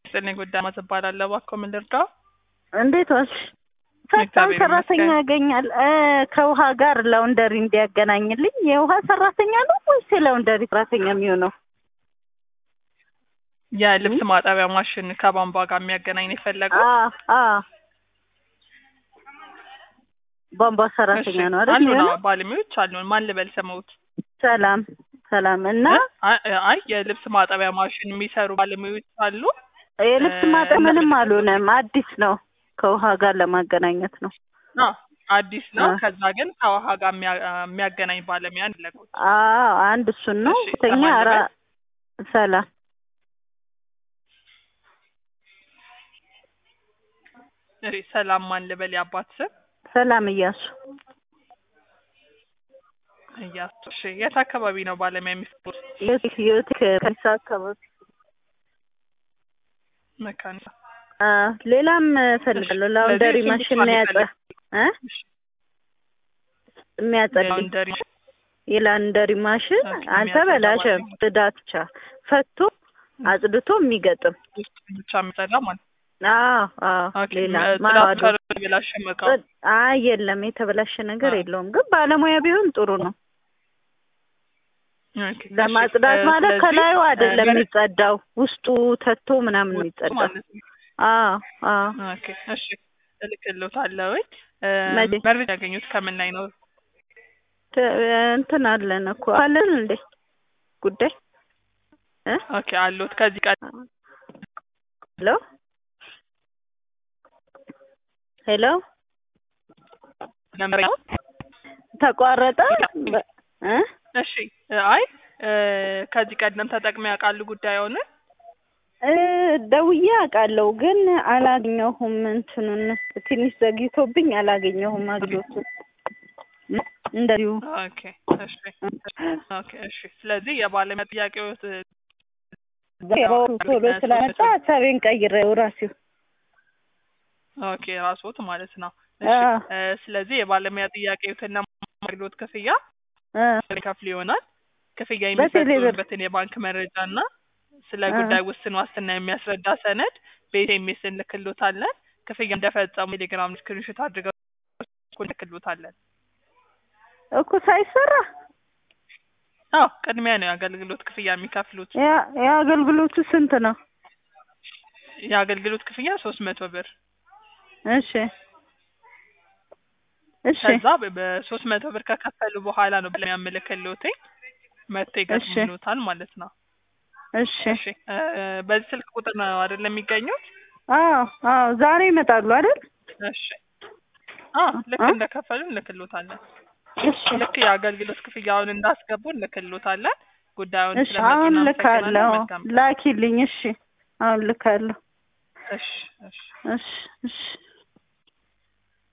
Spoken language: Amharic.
ስጥልኝ ጉዳይ ማዝ እባላለሁ። እባክዎ ምን ልርዳው? እንዴት ዋልሽ? ፈጣን እግዚአብሔር ሰራተኛ ይመስገን። ያገኛል እ ከውሃ ጋር ላውንደሪ እንዲያገናኝልኝ የውሃ ሰራተኛ ነው ወይስ የላውንደሪ ሰራተኛ የሚሆነው? የልብስ ማጠቢያ ማሽን ከቧንቧ ጋር የሚያገናኝ ነው የፈለገው? አ አ ቧንቧ ሰራተኛ ነው አይደል? አሉን የሚሆነው? አዎ፣ ባለሙያዎች አሉን። ማን ልበል ስመውት? ሰላም ሰላም። እና አይ አይ፣ የልብስ ማጠቢያ ማሽን የሚሰሩ ባለሙያዎች አሉ። የልብስ እ ማጠብ ምንም እና- አልሆነም፣ አዲስ ነው። ከውሃ ጋር ለማገናኘት ነው። አዎ አዲስ ነው። አ። ከዛ ግን ከውሃ ጋር የሚያ- የሚያገናኝ ባለሙያ ፈለጉት። አዎ አንድ እሱን ነው። እሺ፣ ሁለተኛ ሰማን አራ ልበል? ሰላም እሺ፣ ሰላም ማን ልበል? የአባት ስም ሰላም እያሱ እያሱ። እሺ፣ የት አካባቢ ነው ባለሙያ የሚሰሩት? ዩቲክ ዩቲክ ከሳ አካባቢ መካኒሳ። አ ሌላም እፈልጋለሁ። ላውንደሪ ስለዚህ ማሽን እሱን የሚያጸ ብቻ እ የሚያጸልኝ ላውንደሪ የላውንደሪ ማሽን ኦኬ፣ አልተበላሸም። የሚያጸዳ ጽዳት ብቻ ፈቶ አጽድቶ የሚገጥም ውስጥ ብቻ የሚጸዳ ማለት ነው። አዎ አዎ ኦኬ፣ ሌላ ጽዳት ማዋዶ ካልተበላሸ እቃው ጽድ- አይ የለም የተበላሸ ነገር አ። የለውም። ግን ባለሙያ ቢሆን ጥሩ ነው። ኦኬ፣ እሺ፣ ለማጽዳት እ ማለት ስለዚህ ከላዩ አይደለም እ የሚጸዳው ውስጡ ተቶ ምናምን ነው ውስጡ የሚጸዳው። ማለት ነው። አዎ አዎ ኦኬ፣ እሺ፣ እልክልዎታለሁ። እ መቼ? መረጃ ያገኙት ከምን ላይ ነው? ተ- እንትን አለን እኮ አለን እንዴ ጉዳይ እ ኦኬ፣ አሉት ከዚህ ቀን ሄሎ ሄሎ ነበር ያው? ተቋረጠ በ- እ እሺ፣ አይ እ ከዚህ ቀደም ተጠቅመው ያውቃሉ ጉዳዩን? እ ደውዬ አውቃለሁ ግን አላገኘሁም። እንትኑን ትንሽ ዘግይቶብኝ አላገኘሁም አግሎቱን እ እንደዚሁ ኦኬ፣ እሺ፣ ኦኬ፣ እሺ። ስለዚህ የባለሙያ ጥያቄዎት ያው ቶሎ ስለመጣ ሀሳቤን ቀይሬው ራሴው ኦኬ፣ ራስዎት ማለት ነው። እሺ፣ አ እ ስለዚህ የባለሙያ ጥያቄዎትና አገልግሎት ክፍያ እ ከፍል ይሆናል። ክፍያ በቴሌ ብር። የሚፈጽሙበትን የባንክ መረጃ እና ስለ አ። ጉዳይ ውስን ዋስትና የሚያስረዳ ሰነድ በኤስኤምኤስ እንልክሎታለን። ክፍያ እንደፈጸሙ ቴሌግራም ስክሪንሾት አድርገው እንልክሎታለን። እኮ ሳይሰራ አዎ ቅድሚያ ነው የአገልግሎት ክፍያ የሚከፍሉት። ያ የአገልግሎቱ ስንት ነው? የአገልግሎት ክፍያ ሶስት መቶ ብር እሺ እሺ ከዛ በ- በሶስት መቶ ብር ከከፈሉ በኋላ ነው ብለን ያመለከልዎት መጥቶ ይገጥሙሎታል ማለት ነው። እሺ እሺ እ በዚህ ስልክ ቁጥር ነው አይደለም የሚገኙት? አዎ አዎ ዛሬ ይመጣሉ አይደል? እሺ አዎ ልክ አ? እንደከፈሉ እንልክሎታለን። እሺ ልክ የአገልግሎት ክፍያውን እንዳስገቡ እንልክሎታለን። ጉዳዩን እሺ ስለመጡ አሁን እናመሰግናለን። ልካለሁ። መልካም ቀን። ላኪልኝ። እሺ አሁን ልካለሁ። እሺ እሺ እሺ እሺ